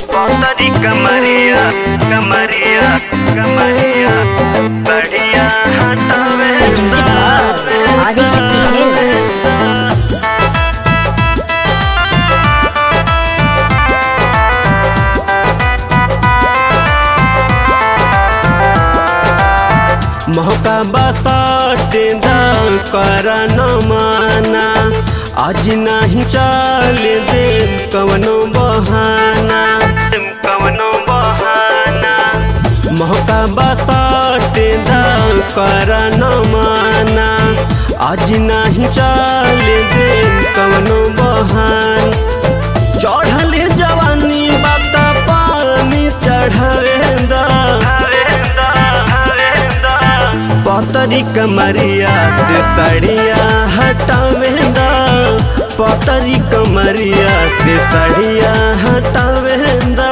पतरी कमरिया कमरिया कमरिया बढ़िया हटावे ఆదిశక్తి ఫిల్మ్స్ मौका बसाटे दा कर न माना आज नहीं चल दे कवनो बहाना कवनो बहाना मौका बसाटे दा कर न माना आज नहीं चल दे कवनो बहाना चढ़ल जवानी बात पानी चढ़ावेंदा हवेंदा हवेंदा पतरी कमरिया से सड़िया हटावेंदा पतरी कमरिया से सड़िया हटावेंदा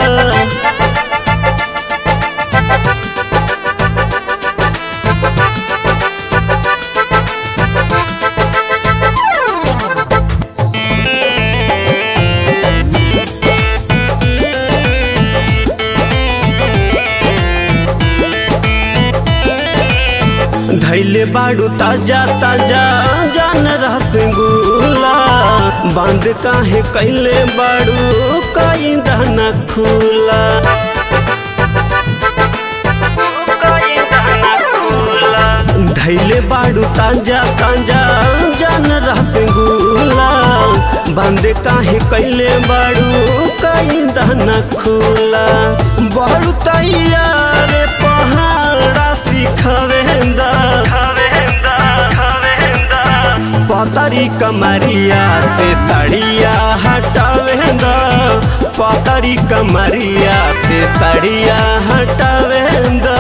धैले बाड़ू ताजा ताजा जान रसगुल्ला बंद काहे कैले बाड़ू कई दाना खुला कोई दाना खुला धैले बाड़ू ताजा ताजा जान रसगुल्ला बंद काहे कैले बाड़ू कई दाना खुला बाड़ू तैयार पहाड़ा सिखवेंदा हवेंदा हवेंदा पतरी कमरिया से सड़िया हटावेंदा पतरी कमरिया से सड़िया हटावेंदा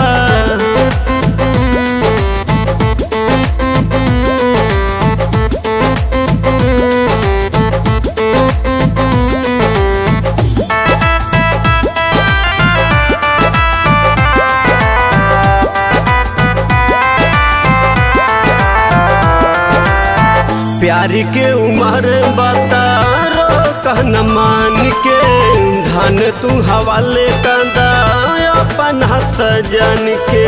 प्यार के उमर बता रो कहन मान के धन तू हवाले कंदा अपन सजन के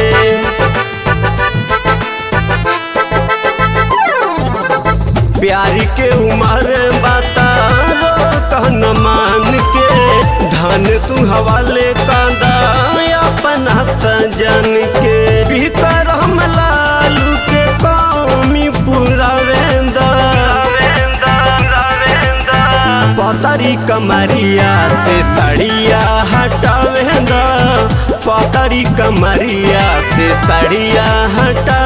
प्यार के उमर बता रो कहन मान के धन तू हवाले कंदा अपन सजन के भीतर हम लालू के कौमी पूरा वेंदा हवेंदा हवेंदा पतरी कमरिया से सड़िया हटावेंदा पतरी कमरिया से सड़िया हटा